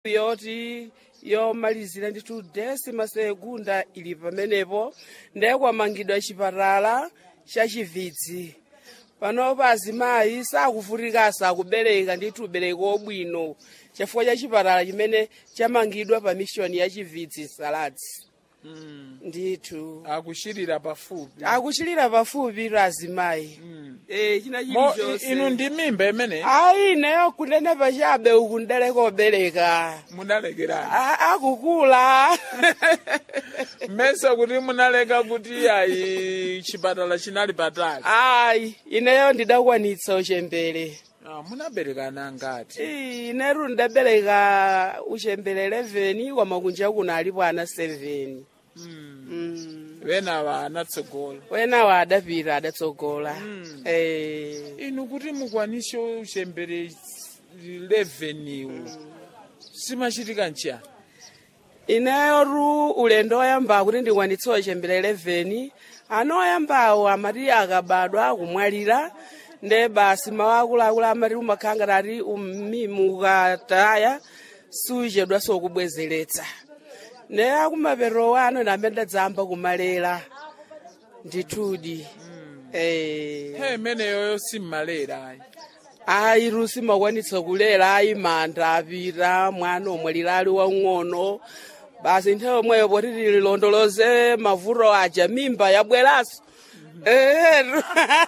yoti yomalizira ndithu desima segunda ili pamenepo ndiye kwamangidwa chipatala chachivitsi panopo azimayi sakuvutikanso akubereka ndithu ubereki wobwino chifukwa cha chipatala chimene chamangidwa pa mishoni ya chivitsi saladzi ndithu akuchirira pafupi akuchilira pafupi tu azimayi eh china mo chilichonse inu ndi mimba imene ayi neyo kunene pachabe uku ndeleka obereka munalekerani A- akukula mmesa kuti munaleka kuti ayi chipatala chinali patali ayi ineyo ndidakwanitsa uchembere Ah, munaberekana ngati Ii, ineru ndidabereka uchembere 11 koma kunja kuno alipo ana 7 Mm. wenawa anatsogola wenawo adapita adatsogola eh inu kuti mukwanise uchembere 11 iwu simachitika nchiyani ineyoru ulendo oyamba kuti ndikwanitse uchembere 11 ana oyambawo amati akabadwa akumwalira nde basi mawu akuluakulu amati umakhala ngati ati umimu ukataya suchedwa sokubwezeretsa ne akumapeto wano ine amene ndadzamba kumalera ndithudi eh he imeneyoyo simmalera ayi ayi rusi makwanitsa kulera ayi manda apita mwana omwalira ali wang'ono basi nthawi yomweyo poti tililondoloze mavuto aja mimba yabweranso ehetu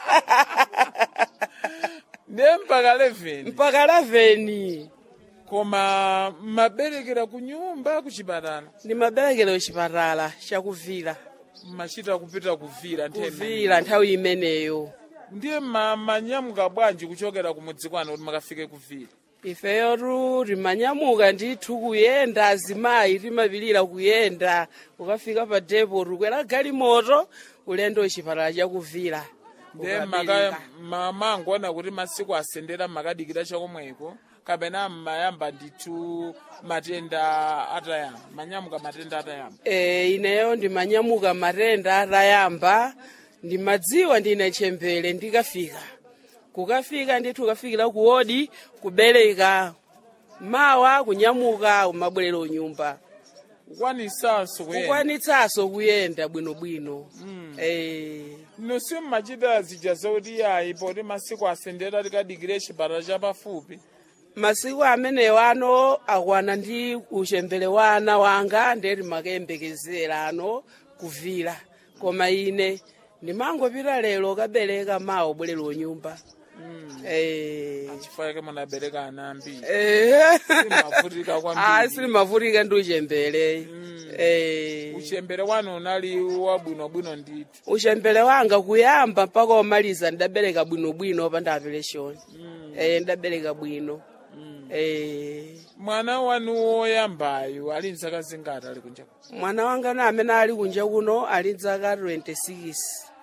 ndiye mpaka 11 mpaka 11 koma mmaberekera ku nyumba ku chipatala ndimaberekero chipatala chakuvira mmachita kupita kuvira nthawi kuvira nthawi imeneyo ndiye ma- manyamuka bwanji kuchokera ku mudzi kwanu kuti makafike kuvira ifeyotu timanyamuka ndithu kuyenda azimayi timapilira kuyenda ukafika pa depo tukwera galimoto ulendo chipatala chakuvira ndiye ukapilira. maka- ma- mangoona kuti masiku asendera makadikira chakomweko kapena mmayamba ndithu matenda atayamba manyamuka matenda atayamba e, ineyo ndimanyamuka matenda atayamba ndimadziwa ndine chembere ndikafika kukafika ndithu ukafikira kuwodi kubereka mawa kunyamuka umabwerera unyumba kukwanisanso kuyenda kukwanitsanso kuyenda bwinobwino Eh, inu simmachita zija zoti ayi poti masiku asendera tikadikire chipatala chapafupi masiku amenewo ano akwana ndi uchembere wa ana wanga ndeti makayembekezera ano kuvira koma ine ndimangopita lero kabereka mawa ubwerera unyumba Eh. chifukwa chake munabereka ana ambiri Eh. Simavutika kwambiri. Ah, silimavutika ndi uchembere Eh. uchembere wanu unali wabwinobwino ndithu uchembere wanga kuyamba mpaka omaliza ndidabereka bwinobwino pa ndapereshoni Eh, ndidabereka bwino Eh. mwana wanu woyambayo ali mzaka zingati ali kunja mwana wanga na amene ali kunja kuno ali mzaka 26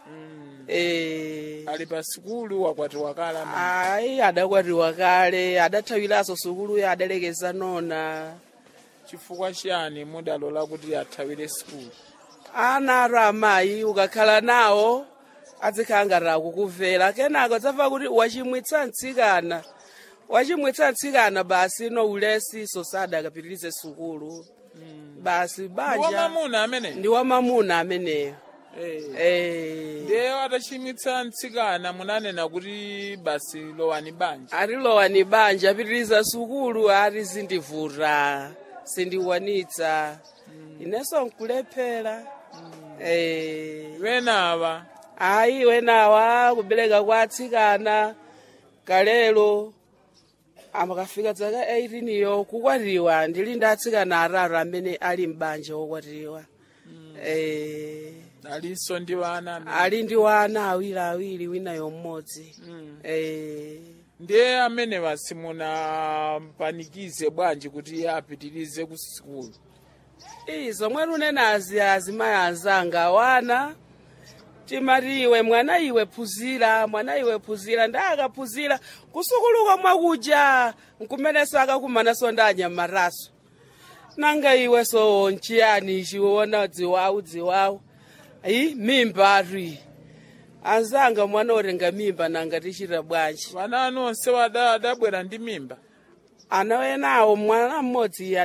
Eh. ali pa sikulu wakwati wakala ayi adakwatiwa kale adathawiranso sukuluyo adalekeza nona chifukwa chiyani mudalola kuti athawire sikulu ana atu amayi ukakhala nawo adzikhala ngati akukuvera kenako dzamva kuti wachimwitsa mtsikana wachimwitsa mtsikana basi no ulesiso sadakapitirize sukulu basi banja wamamuna amene ndi wamamuna ameneyo Eh. eh ndiye atachimwitsa mtsikana munanena kuti basi lowani banja atilowa ni banja apitiriza sukulu ati zindivuta sindiwanitsa inenso nkulephera eh wenawa ayi wenawa kubereka kwa atsikana kalelo amakafika dzaka 18 yo kukwatiwa ndili ndi atsikana atatu amene ali mbanja wokwatiwa eh alinso ndi wana amene- ali ndi wana awiri awiri winayo mmodzi eh ndiye amene basi munapanikize bwanji kuti apitirize ku sikulu iyi zomwe lunenazi azimayi anzanga wana timati iwe mwana iwe phunzira mwana iwe phunzira ndakaphunzira kusukuluka mwakuja nkumenenso akakumananso ndi anyamataso nanga iwe so nchiyani chiwona dziwawu dziwawu ayi mimba atu anzanga mwana otenga mimba nanga tichita bwanji vana anu onse wada- adabwera ndi mimba ana enawo mwana mmodzi